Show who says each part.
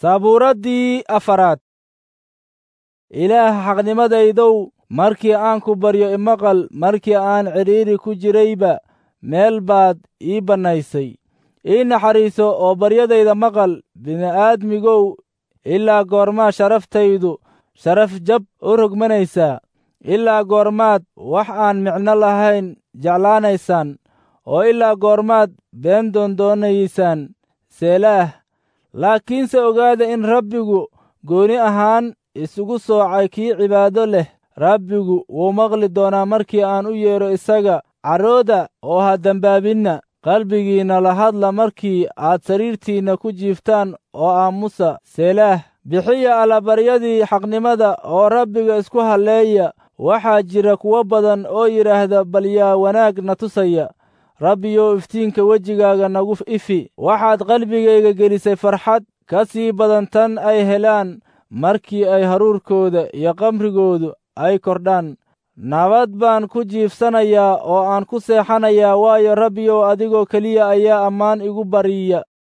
Speaker 1: sabuuraddii afaraad ilaah xaqnimadaydow markii aan ku baryo imaqal markii aan cidhiiri ku jirayba meel baad ii bannaysay ii naxariiso oo baryadayda maqal bini'aadmigow ilaa goormaa sharaftaydu sharaf jab u rogmanaysaa ilaa goormaad wax aan micno lahayn jeclaanaysaan oo ilaa goormaad been doondoonaysaan seelaah laakiinse ogaada in rabbigu gooni ahaan isugu soocay kii cibaado leh rabbigu wuu maqli doonaa markii aan u yeedho isaga carooda oo ha dembaabinna qalbigiinna la hadla markii aad sariirtiinna ku jiiftaan oo aamusa seelaah bixiya allabaryadii xaqnimada oo rabbiga isku halleeya waxaa jira kuwo badan oo yidhaahda bal yaa wanaag na tusaya rabbiyow iftiinka wejigaaga nagu ifi waxaad qalbigayga gelisay farxad ka sii badan tan ay helaan markii ay haruurkooda iyo qamrigoodu ay kordhaan nabad baan ku jiifsanayaa oo aan ku seexanayaa waayo rabbiyow adigoo keliya ayaa ammaan igu bariya